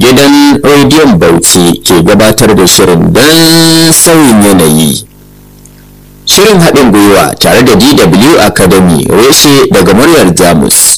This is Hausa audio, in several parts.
gidan rediyon bauchi ke gabatar da shirin don sauyin yanayi shirin haɗin gwiwa tare da dw academy reshe daga muryar jamus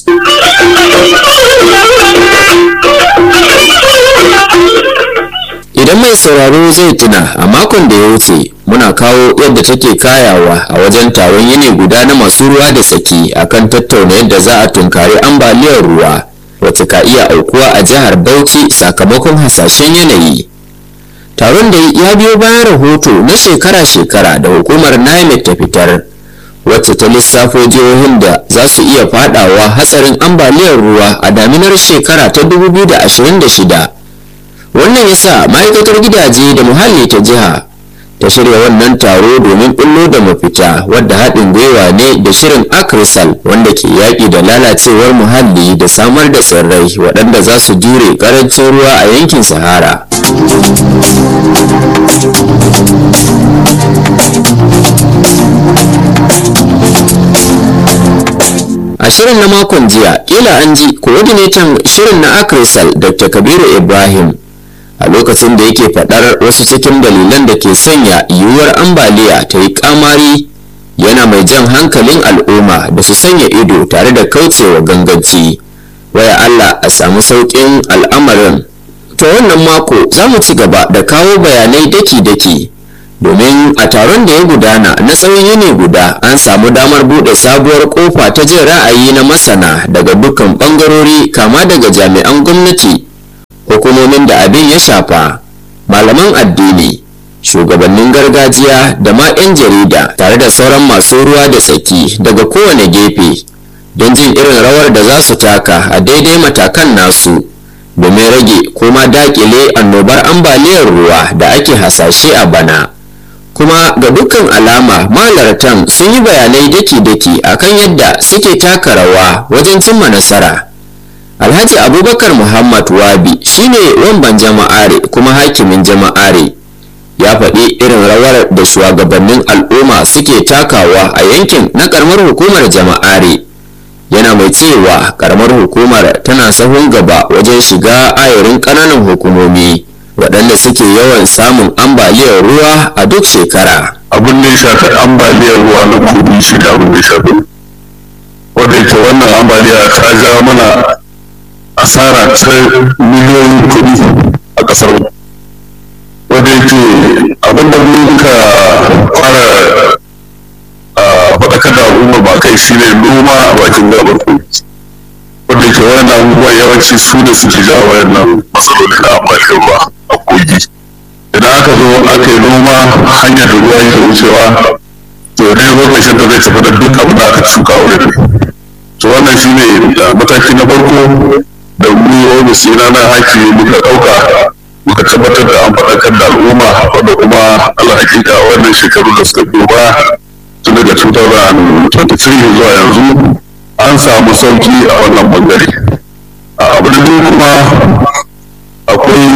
idan mai sauraro zai tuna a makon da ya wuce muna kawo yadda take kayawa a wajen taron yini guda na masu ruwa da tsaki akan tattauna yadda za a tunkari ambaliyar ruwa wacce ka iya aukuwa a jihar bauchi sakamakon hasashen yanayi taron da ya biyo bayan rahoto na shekara-shekara da hukumar nimet ta fitar wacce ta lissafo jihohin da za su iya fadawa hatsarin ambaliyar ruwa a daminar shekara ta 2026 wannan yasa ma'aikatar gidaje da muhalli ta jiha ta shirya wannan taro domin bullo da mafita wadda haɗin gwiwa ne da shirin akrisal wanda ke yaƙi da lalacewar muhalli da samar da tsirrai waɗanda za su jure ƙarancin ruwa a yankin sahara a shirin na makon jiya kila an ji coordinator shirin na akrisal dr kabiru ibrahim a lokacin da yake faɗar wasu cikin dalilan da ke sanya yiwuwar ambaliya ta yi kamari yana mai jan hankalin al'umma da su sanya ido tare da kaucewa ganganci waya allah a samu sauƙin al'amarin to wannan mako za mu ci gaba da kawo bayanai daki-daki domin a taron da ya gudana na tsawon yini guda an samu damar buɗe sabuwar kofa ta jin ra'ayi na masana daga dukkan ɓangarori kama daga jami'an gwamnati hukumomin da abin ya shafa malaman addini shugabannin gargajiya da ma 'yan jarida tare da sauran masu ruwa da tsaki daga kowane gefe don jin irin rawar da za su taka a daidai matakan nasu domin rage kuma dakile annobar ambaliyar ruwa da ake hasashe a bana kuma ga dukkan alama malartan sun yi bayanai daki-daki akan yadda suke taka rawa wajen cimma nasara alhaji abubakar muhammad wabi shine wamban jama'are kuma hakimin jama'are ya faɗi irin rawar da shugabannin al'umma suke takawa a yankin na karamar hukumar jama'are yana mai cewa karamar hukumar tana sahun gaba wajen shiga ayarin ƙananan hukumomi waɗanda suke yawan samun ambaliyar ruwa a duk shekara abin da ya shafi ambaliyar ruwa na kudi shi da abin da ya shafi wanda yake wannan ambaliya ta ja mana asara ta miliyoyin kuɗi a ƙasar wanda yake abinda muka fara faɗakar da al'umma ba kai shi ne noma a bakin gabar kogi wanda yake wayan abubuwa yawanci su ne suke ja wayannan matsaloli na ambaliyar ruwa a kogi idan aka zo aka yi noma hanyar da ruwa yake wucewa to ne lokacin da zai tafi da duk abin da aka shuka wurin to wannan shi ne mataki na farko da mu ofis ina na haki muka ɗauka muka tabbatar da an faɗakar da al'umma wanda kuma Allah hakika wannan shekaru da suka biyo ba tun daga 2023 zuwa yanzu an samu sauki a wannan bangare a abu da kuma akwai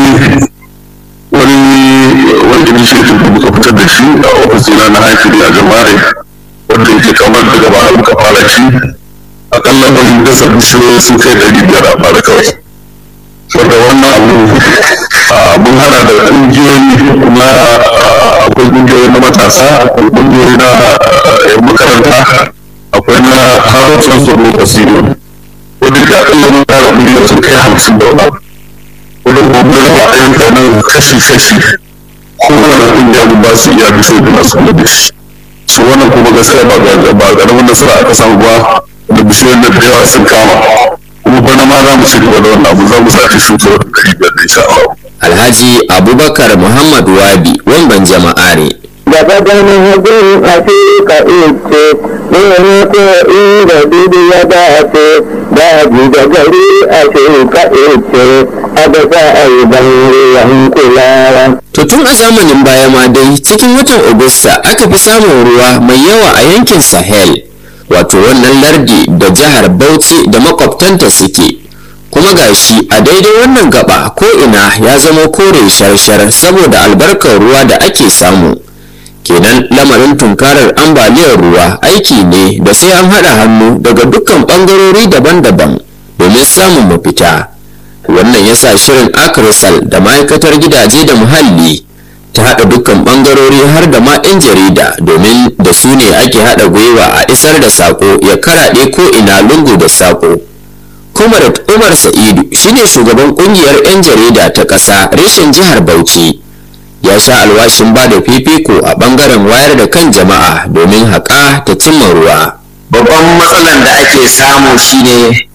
wani wani initiative da muka fitar da shi a ofis ina na haki a jama'ai wanda yake kamar daga baya muka fara shi akalla mun dasa bishiyoyi sun kai ɗari biyar a bara kawai wanda wannan abu mun hada da ƙungiyoyi kuma akwai ƙungiyoyi na matasa akwai ƙungiyoyi na yan makaranta akwai na harafin tsoro basiro wanda ga akalla mun tara ƙungiyoyi sun kai hamsin da wani wanda kuma raba ayyuka nan kashi-kashi kowane ƙungiya mun ba su iya bishiyoyi da masu kula da shi su wannan kuma gaskiya ba ƙaramin nasara aka samu ba da bishiyoyin da da yawa sun kama kuma bana ma za mu ci gaba da wannan abu za mu sake shuka wata ɗari biyar da insha Allah. alhaji abubakar muhammad wabi wamban jama'are gaba ganin hajjin a ka ice ne ko inda dudu ya dace daji da gari a ka ice a da za a yi ban ruwan kulawa. To tun a zamanin baya ma dai cikin watan Agusta aka fi samun ruwa mai yawa a yankin Sahel. wato wannan lardi da jihar bauchi da makwabtanta suke kuma gashi a daidai wannan gaba ko ina ya zama kore shar-shar saboda albarkar ruwa da ake samu kenan lamarin tunkarar ambaliyar ruwa aiki ne da sai an haɗa hannu daga dukkan ɓangarori daban-daban domin samun mafita wannan ya ya sa shirin akrisal da ma'aikatar gidaje da muhalli ta haɗa dukkan ɓangarori har da ma 'yan jarida domin da su ne ake haɗa gwiwa a isar da saƙo ya karaɗe ko ina lungu da saƙo comrade umar sa'idu shine shugaban ƙungiyar 'yan jarida ta ƙasa reshen jihar bauchi ya sha alwashin ba da fifiko a ɓangaren wayar da kan jama'a domin haƙa ta cimma ruwa babban matsalan da ake samu shine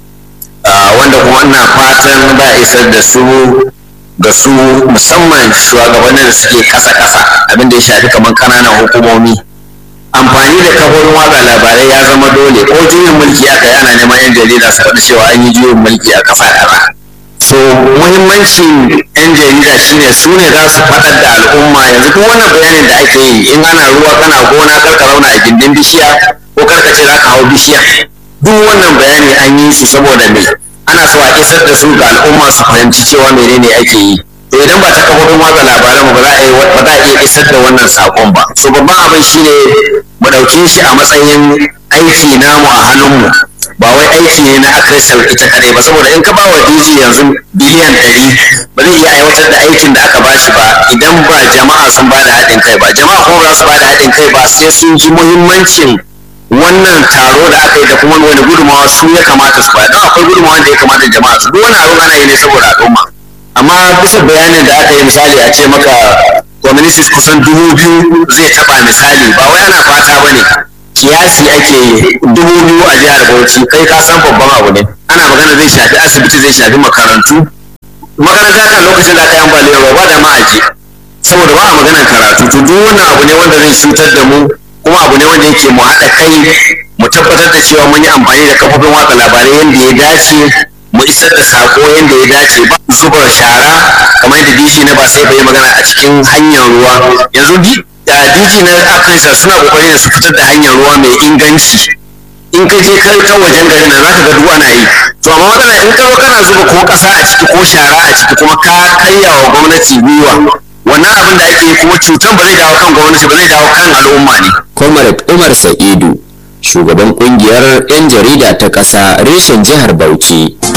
wanda kuma ina fatan ba isar da su ga su musamman shugabannin da suke kasa-kasa abinda ya shafi kamar kananan hukumomi amfani da kafofin watsa labarai ya zama dole ko juyin mulki aka yi ana neman yan jarida su faɗi cewa an yi juyin mulki a ƙasa kaza so muhimmancin yan jarida shine su ne za su faɗar da al'umma yanzu duk wannan bayanin da ake yi in ana ruwa kana gona karka zauna a gindin bishiya ko karka ce za ka hau bishiya duk wannan bayani an yi su saboda me ana so a isar da su ga al'umma su fahimci cewa menene ake yi to idan ba ta kafofin watsa labaran ba za a yi ba za a iya isar da wannan sakon ba so babban abin shine mu ɗauke shi a matsayin aiki namu a hannunmu ba wai aiki ne na akrisal ita kadai ba saboda in ka ba wa DJ yanzu biliyan ɗari ba zai iya aiwatar da aikin da aka bashi ba idan ba jama'a sun ba da haɗin kai ba jama'a kuma ba su ba da haɗin kai ba sai sun ji muhimmancin wannan taro da aka yi da kuma wani gudunmawa su ya kamata su ba don akwai gudunmawa da ya kamata jama'a su duk wani abin ana yi ne saboda al'umma amma bisa bayanin da aka yi misali a ce maka communities kusan dubu biyu zai taba misali ba wai ana fata ba ne kiyasi ake yi dubu biyu a jihar bauchi kai ka san babban abu ne ana magana zai shafi asibiti zai shafi makarantu makaranta kan lokacin da aka yi ambaliyar ruwa ba da ma aje saboda ba a maganar karatu to duk wannan abu ne wanda zai cutar da mu kuma abu ne wanda yake mu haɗa kai mu tabbatar da cewa mun yi amfani da kafofin watsa labarai yadda ya dace mu isar da sako yadda ya dace ba zuba shara kamar yadda dishi na ba sai bai magana a cikin hanyar ruwa yanzu diji na afirka suna kokari da su fitar da hanyar ruwa mai inganci in ka je kai ta wajen garin nan zaka ga duk ana yi to amma matsala in ka zo kana zuba ko kasa a ciki ko shara a ciki kuma ka karya wa gwamnati gwiwa wannan abin da ake yi kuma cutan ba zai dawo kan gwamnati ba zai dawo kan al'umma ne comrade umar sa'idu shugaban kungiyar 'yan jarida ta ƙasa reshen jihar bauchi